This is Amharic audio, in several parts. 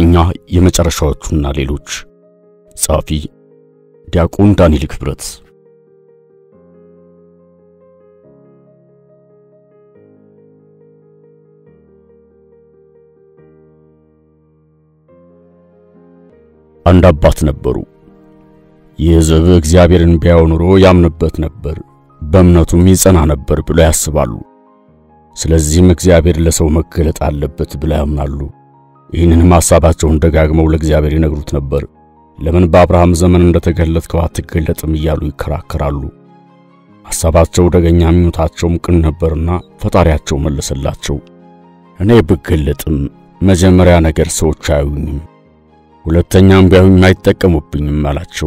እኛ የመጨረሻዎቹና ሌሎች። ጸሐፊ ዲያቆን ዳንኤል ክብረት። አንድ አባት ነበሩ። ይህ ሕዝብ እግዚአብሔርን ቢያው ኑሮ ያምንበት ነበር፣ በእምነቱም ይጸና ነበር ብለው ያስባሉ። ስለዚህም እግዚአብሔር ለሰው መገለጥ አለበት ብለው ያምናሉ። ይህንንም ሐሳባቸውን ደጋግመው ለእግዚአብሔር ይነግሩት ነበር። ለምን በአብርሃም ዘመን እንደተገለጥከው አትገለጥም እያሉ ይከራከራሉ። ሐሳባቸው ደገኛ፣ ምኞታቸውም ቅን ነበርና ፈጣሪያቸው መለሰላቸው። እኔ ብገለጥም መጀመሪያ ነገር ሰዎች አያዩኝም፣ ሁለተኛም ቢያዩኝ አይጠቀሙብኝም አላቸው።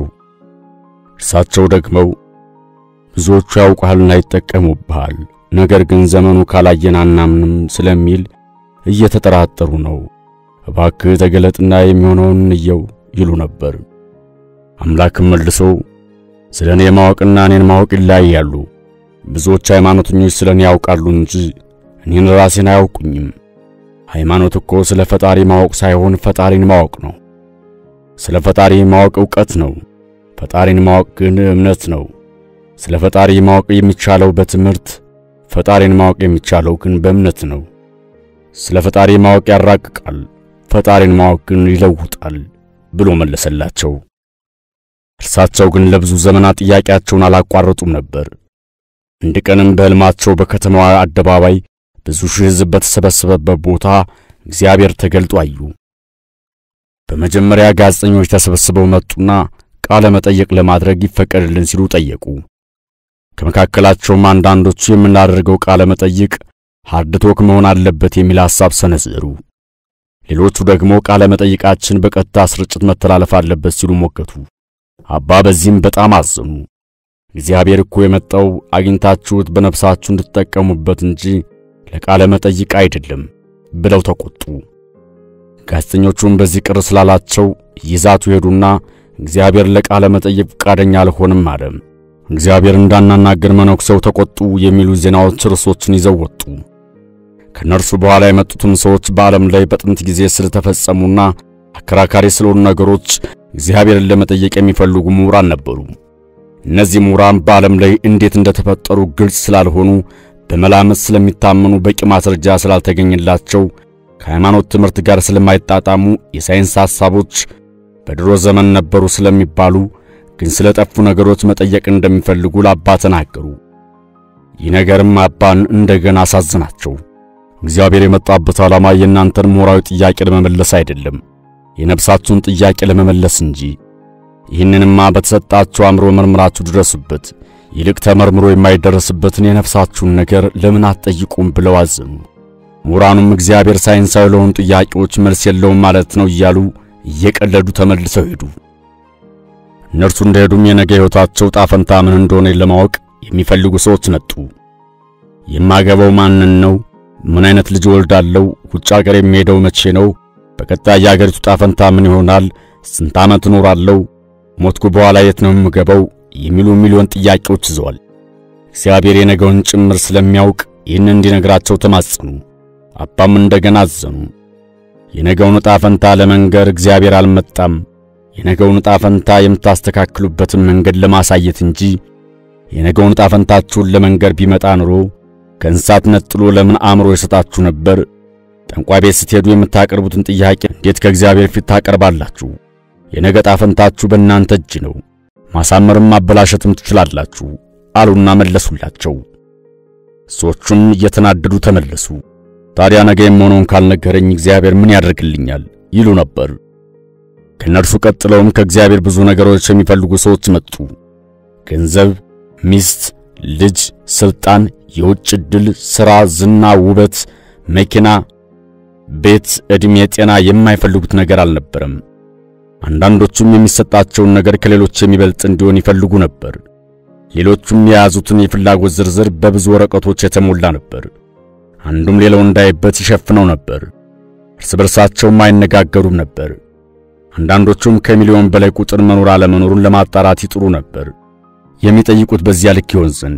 እርሳቸው ደግመው ብዙዎቹ ያውቃልና ይጠቀሙብሃል፣ ነገር ግን ዘመኑ ካላየን አናምንም ስለሚል እየተጠራጠሩ ነው። እባክህ ተገለጥና የሚሆነውን እንየው ይሉ ነበር። አምላክም መልሶ ስለ እኔ ማወቅና እኔን ማወቅ ይለያያሉ። ብዙዎች ሃይማኖተኞች ስለ እኔ ያውቃሉ እንጂ እኔን ራሴን አያውቁኝም። ሃይማኖት እኮ ስለ ፈጣሪ ማወቅ ሳይሆን ፈጣሪን ማወቅ ነው። ስለ ፈጣሪ ማወቅ ዕውቀት ነው። ፈጣሪን ማወቅ ግን እምነት ነው። ስለ ፈጣሪ ማወቅ የሚቻለው በትምህርት፣ ፈጣሪን ማወቅ የሚቻለው ግን በእምነት ነው። ስለ ፈጣሪ ማወቅ ያራቅቃል፣ ፈጣሪን ማወቅ ግን ይለውጣል ብሎ መለሰላቸው። እርሳቸው ግን ለብዙ ዘመናት ጥያቄያቸውን አላቋረጡም ነበር። አንድ ቀንም በሕልማቸው በከተማዋ አደባባይ ብዙ ሺህ ሕዝብ በተሰበሰበበት ቦታ እግዚአብሔር ተገልጦ አዩ። በመጀመሪያ ጋዜጠኞች ተሰብስበው መጡና ቃለ መጠየቅ ለማድረግ ይፈቀድልን ሲሉ ጠየቁ። ከመካከላቸውም አንዳንዶቹ የምናደርገው ቃለ መጠይቅ ሃርድ ቶክ መሆን አለበት የሚል ሐሳብ ሰነዘሩ። ሌሎቹ ደግሞ ቃለ መጠይቃችን በቀጥታ ስርጭት መተላለፍ አለበት ሲሉ ሞገቱ። አባ በዚህም በጣም አዘኑ። እግዚአብሔር እኮ የመጣው አግኝታችሁት በነፍሳችሁ እንድትጠቀሙበት እንጂ ለቃለ መጠይቅ አይደለም ብለው ተቆጡ። ጋዜጠኞቹም በዚህ ቅር ስላላቸው ይዛቱ ሄዱና እግዚአብሔር ለቃለ መጠይቅ ፈቃደኛ አልሆንም አለ። እግዚአብሔር እንዳናናገር መነኩሴው ተቆጡ የሚሉ ዜናዎች ርዕሶችን ይዘው ወጡ። ከነርሱ በኋላ የመጡትም ሰዎች በዓለም ላይ በጥንት ጊዜ ስለተፈጸሙና አከራካሪ ስለሆኑ ነገሮች እግዚአብሔርን ለመጠየቅ የሚፈልጉ ምሁራን ነበሩ። እነዚህ ምሁራን በዓለም ላይ እንዴት እንደተፈጠሩ ግልጽ ስላልሆኑ በመላመት ስለሚታመኑ በቂ ማስረጃ ስላልተገኘላቸው ከሃይማኖት ትምህርት ጋር ስለማይጣጣሙ የሳይንስ ሐሳቦች በድሮ ዘመን ነበሩ ስለሚባሉ ግን ስለጠፉ ነገሮች መጠየቅ እንደሚፈልጉ ለአባ ተናገሩ። ይህ ነገርም አባን እንደገና አሳዝናቸው። እግዚአብሔር የመጣበት ዓላማ የእናንተን ምሁራዊ ጥያቄ ለመመለስ አይደለም፣ የነፍሳችሁን ጥያቄ ለመመለስ እንጂ። ይህንንማ በተሰጣችሁ አእምሮ መርምራችሁ ድረሱበት። ይልቅ ተመርምሮ የማይደረስበትን የነፍሳችሁን ነገር ለምን አትጠይቁም ብለው አዘኑ። ምሁራኑም እግዚአብሔር ሳይንሳዊ ለሆኑ ጥያቄዎች መልስ የለውም ማለት ነው እያሉ እየቀለዱ ተመልሰው ሄዱ። እነርሱ እንደሄዱም የነገ ሕይወታቸው ጣፈንታ ምን እንደሆነ ለማወቅ የሚፈልጉ ሰዎች መጡ። የማገባው ማንን ነው? ምን አይነት ልጅ ወልዳለው? ውጭ ሀገር የሚሄደው መቼ ነው? በቀጣይ የአገሪቱ ጣፈንታ ምን ይሆናል? ስንት ዓመት እኖራለሁ? ሞትኩ በኋላ የት ነው የምገባው? የሚሉ ሚሊዮን ጥያቄዎች ይዘዋል። እግዚአብሔር የነገውን ጭምር ስለሚያውቅ ይህን እንዲነግራቸው ተማጸኑ። አባም እንደገና አዘኑ። የነገውን ዕጣ ፈንታ ለመንገር እግዚአብሔር አልመጣም። የነገውን ዕጣ ፈንታ የምታስተካክሉበትን መንገድ ለማሳየት እንጂ የነገውን ዕጣ ፈንታችሁን ለመንገር ቢመጣ ኑሮ ከእንስሳት ነጥሎ ለምን አእምሮ ይሰጣችሁ ነበር? ጠንቋይ ቤት ስትሄዱ የምታቀርቡትን ጥያቄ እንዴት ከእግዚአብሔር ፊት ታቀርባላችሁ? የነገ ዕጣ ፈንታችሁ በእናንተ እጅ ነው። ማሳመርም ማበላሸትም ትችላላችሁ አሉና መለሱላቸው። ሰዎቹም እየተናደዱ ተመለሱ። ታዲያ ነገ የምሆነውን ካልነገረኝ እግዚአብሔር ምን ያደርግልኛል ይሉ ነበር። ከነርሱ ቀጥለውም ከእግዚአብሔር ብዙ ነገሮች የሚፈልጉ ሰዎች መጡ። ገንዘብ፣ ሚስት፣ ልጅ፣ ስልጣን፣ የውጭ ዕድል፣ ሥራ፣ ዝና፣ ውበት፣ መኪና፣ ቤት፣ ዕድሜ፣ ጤና የማይፈልጉት ነገር አልነበረም። አንዳንዶቹም የሚሰጣቸውን ነገር ከሌሎች የሚበልጥ እንዲሆን ይፈልጉ ነበር። ሌሎቹም የያዙትን የፍላጎት ዝርዝር በብዙ ወረቀቶች የተሞላ ነበር። አንዱም ሌላው እንዳይበት ይሸፍነው ነበር። እርስ በርሳቸውም አይነጋገሩም ነበር። አንዳንዶቹም ከሚሊዮን በላይ ቁጥር መኖር አለመኖሩን ለማጣራት ይጥሩ ነበር፣ የሚጠይቁት በዚያ ልክ ይሆን ዘንድ።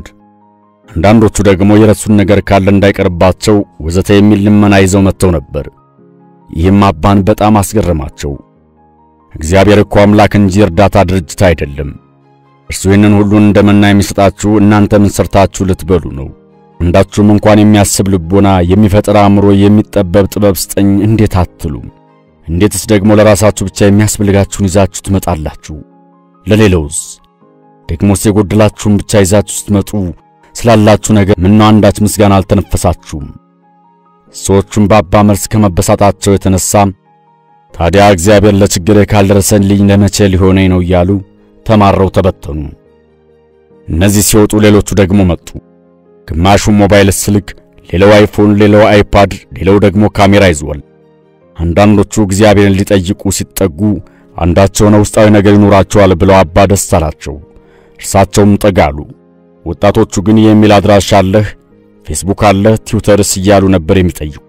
አንዳንዶቹ ደግሞ የረሱን ነገር ካለ እንዳይቀርባቸው ወዘተ የሚል ልመና ይዘው መጥተው ነበር። ይህም አባን በጣም አስገረማቸው። እግዚአብሔር እኮ አምላክ እንጂ እርዳታ ድርጅት አይደለም። እርሱ ይህንን ሁሉን እንደመና የሚሰጣችሁ እናንተ ምን ሰርታችሁ ልትበሉ ነው? አንዳችሁም እንኳን የሚያስብ ልቦና፣ የሚፈጥር አእምሮ፣ የሚጠበብ ጥበብ ስጠኝ እንዴት አትሉም? እንዴትስ ደግሞ ለራሳችሁ ብቻ የሚያስፈልጋችሁን ይዛችሁ ትመጣላችሁ? ለሌላውስ ደግሞስ የጎደላችሁን ብቻ ይዛችሁ ስትመጡ ስላላችሁ ነገር ምነው አንዳች ምስጋና አልተነፈሳችሁም? ሰዎቹም በአባ መልስ ከመበሳጣቸው የተነሳ ታዲያ እግዚአብሔር ለችግሬ ካልደረሰልኝ ለመቼ ሊሆነኝ ነው እያሉ ተማረው ተበተኑ። እነዚህ ሲወጡ ሌሎቹ ደግሞ መጡ። ግማሹ ሞባይል ስልክ፣ ሌላው አይፎን፣ ሌላው አይፓድ፣ ሌላው ደግሞ ካሜራ ይዟል። አንዳንዶቹ እግዚአብሔርን ሊጠይቁ ሲጠጉ አንዳቸው ነው ውስጣዊ ነገር ይኖራቸዋል ብለው አባ ደስ አላቸው። እርሳቸውም ጠጋሉ። ወጣቶቹ ግን የኢሜል አድራሻ አለህ፣ ፌስቡክ አለህ፣ ትዊተርስ እያሉ ነበር የሚጠይቁ።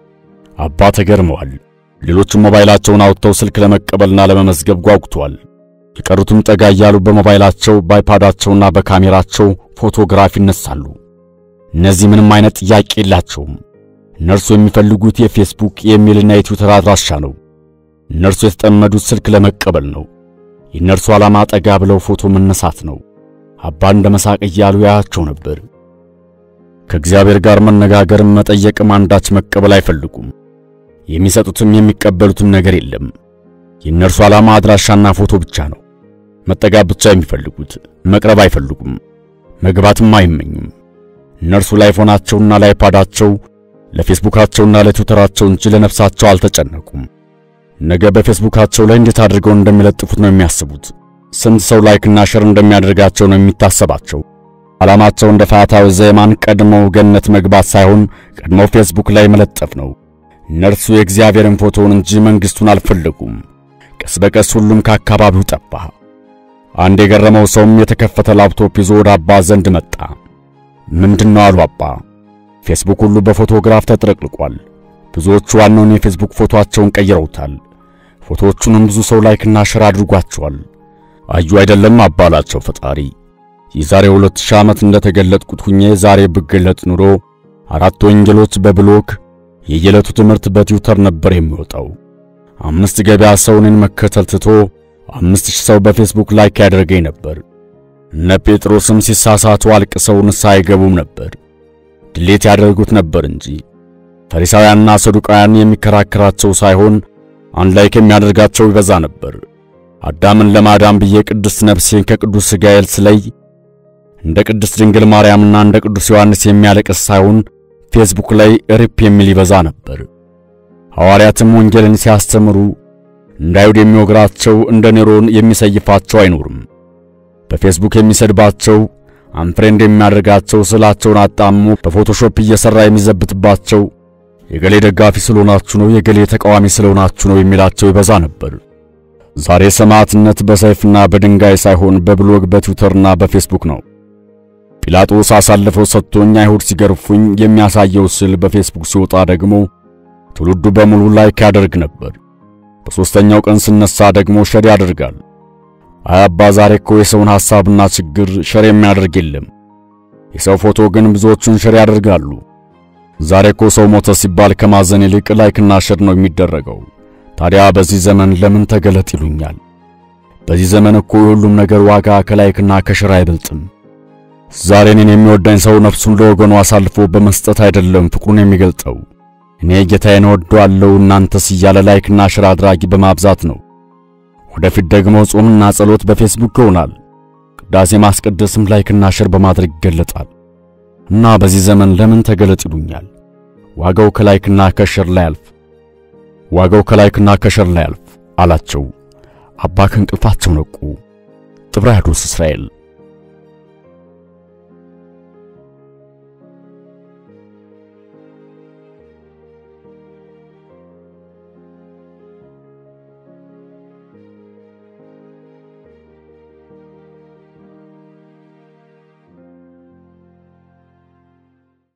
አባ ተገርመዋል። ሌሎቹም ሞባይላቸውን አውጥተው ስልክ ለመቀበልና ለመመዝገብ ጓጉተዋል። የቀሩትም ጠጋ እያሉ በሞባይላቸው በአይፓዳቸውና በካሜራቸው ፎቶግራፍ ይነሳሉ። እነዚህ ምንም አይነት ጥያቄ የላቸውም። እነርሱ የሚፈልጉት የፌስቡክ የኢሜልና የትዊተር አድራሻ ነው። እነርሱ የተጠመዱት ስልክ ለመቀበል ነው። የእነርሱ ዓላማ ጠጋ ብለው ፎቶ መነሳት ነው። አባ እንደ መሳቅ እያሉ ያያቸው ነበር። ከእግዚአብሔር ጋር መነጋገርም መጠየቅም አንዳች መቀበል አይፈልጉም። የሚሰጡትም የሚቀበሉትም ነገር የለም። የእነርሱ ዓላማ አድራሻና ፎቶ ብቻ ነው። መጠጋት ብቻ የሚፈልጉት መቅረብ አይፈልጉም። መግባትም አይመኙም። እነርሱ ላይፎናቸውና ላይፓዳቸው ለፌስቡካቸውና ለትዊተራቸው እንጂ ለነፍሳቸው አልተጨነቁም። ነገ በፌስቡካቸው ላይ እንዴት አድርገው እንደሚለጥፉት ነው የሚያስቡት። ስንት ሰው ላይክና ሸር እንደሚያደርጋቸው ነው የሚታሰባቸው። ዓላማቸው እንደ ፋታዊ ዘየማን ቀድመው ገነት መግባት ሳይሆን ቀድመው ፌስቡክ ላይ መለጠፍ ነው። እነርሱ የእግዚአብሔርን ፎቶውን እንጂ መንግሥቱን አልፈለጉም። ቀስ በቀስ ሁሉም ከአካባቢው ጠፋ። አንድ የገረመው ሰውም የተከፈተ ላፕቶፕ ይዞ ወደ አባ ዘንድ መጣ። ምንድነው አሉ አባ። ፌስቡክ ሁሉ በፎቶግራፍ ተጥለቅልቋል። ብዙዎቹ ዋናውን የፌስቡክ ፎቶአቸውን ቀይረውታል። ፎቶዎቹንም ብዙ ሰው ላይክና ሸር አድርጓቸዋል። አዩ አይደለም አባላቸው ፈጣሪ የዛሬ ሁለት ሺህ ዓመት እንደተገለጥኩት ሁኜ ዛሬ ብገለጥ ኑሮ አራት ወንጌሎች በብሎክ የየዕለቱ ትምህርት በትዊተር ነበር የሚወጣው። አምስት ገበያ ሰው እኔን መከተል ትቶ አምስት ሺህ ሰው በፌስቡክ ላይክ ያደርገኝ ነበር። እነ ጴጥሮስም ሲሳሳቱ አልቅሰው ንስሐ አይገቡም ነበር፣ ድሌት ያደርጉት ነበር እንጂ። ፈሪሳውያንና ሰዱቃውያን የሚከራከራቸው ሳይሆን አንድ ላይክ የሚያደርጋቸው ይበዛ ነበር። አዳምን ለማዳን ብዬ ቅድስት ነፍሴን ከቅዱስ ሥጋዬ ስለይ እንደ ቅድስት ድንግል ማርያምና እንደ ቅዱስ ዮሐንስ የሚያለቅስ ሳይሆን ፌስቡክ ላይ ሪፕ የሚል ይበዛ ነበር። ሐዋርያትም ወንጌልን ሲያስተምሩ እንደ አይሁድ የሚወግራቸው እንደ ኔሮን የሚሰይፋቸው አይኖርም። በፌስቡክ የሚሰድባቸው አንፍሬንድ የሚያደርጋቸው ስዕላቸውን አጣሞ በፎቶሾፕ እየሠራ የሚዘብትባቸው የገሌ ደጋፊ ስለሆናችሁ ነው፣ የገሌ ተቃዋሚ ስለሆናችሁ ነው የሚላቸው ይበዛ ነበር። ዛሬ ሰማዕትነት በሰይፍና በድንጋይ ሳይሆን በብሎግ በትዊተርና በፌስቡክ ነው። ጲላጦስ አሳልፈው ሰጥቶኝ አይሁድ ሲገርፉኝ የሚያሳየው ስዕል በፌስቡክ ሲወጣ ደግሞ ትውልዱ በሙሉ ላይክ ያደርግ ነበር። በሦስተኛው ቀን ስነሳ ደግሞ ሸር ያደርጋል። አይ አባ ዛሬ እኮ የሰውን ሐሳብና ችግር ሸር የሚያደርግ የለም። የሰው ፎቶ ግን ብዙዎቹን ሸር ያደርጋሉ። ዛሬ እኮ ሰው ሞተ ሲባል ከማዘን ይልቅ ላይክና ሸር ነው የሚደረገው። ታዲያ በዚህ ዘመን ለምን ተገለጥ ይሉኛል? በዚህ ዘመን እኮ የሁሉም ነገር ዋጋ ከላይክና ከሸር አይበልጥም። ዛሬ እኔን የሚወዳኝ ሰው ነፍሱን ለወገኑ አሳልፎ በመስጠት አይደለም ፍቅሩን የሚገልጠው። እኔ ጌታዬን እወደዋለሁ እናንተስ እያለ ላይክና ሸር አድራጊ በማብዛት ነው። ወደፊት ደግሞ ጾምና ጸሎት በፌስቡክ ይሆናል። ቅዳሴ ማስቀደስም ላይክና ሸር በማድረግ ይገለጣል። እና በዚህ ዘመን ለምን ተገለጥ ይሉኛል? ዋጋው ከላይክና ከሸር ላይ አልፍ ዋጋው ከላይክና ከሸር ላይ አልፍ አላቸው። አባ ከእንቅልፋቸው ነቁ። ጥብርያዶስ እስራኤል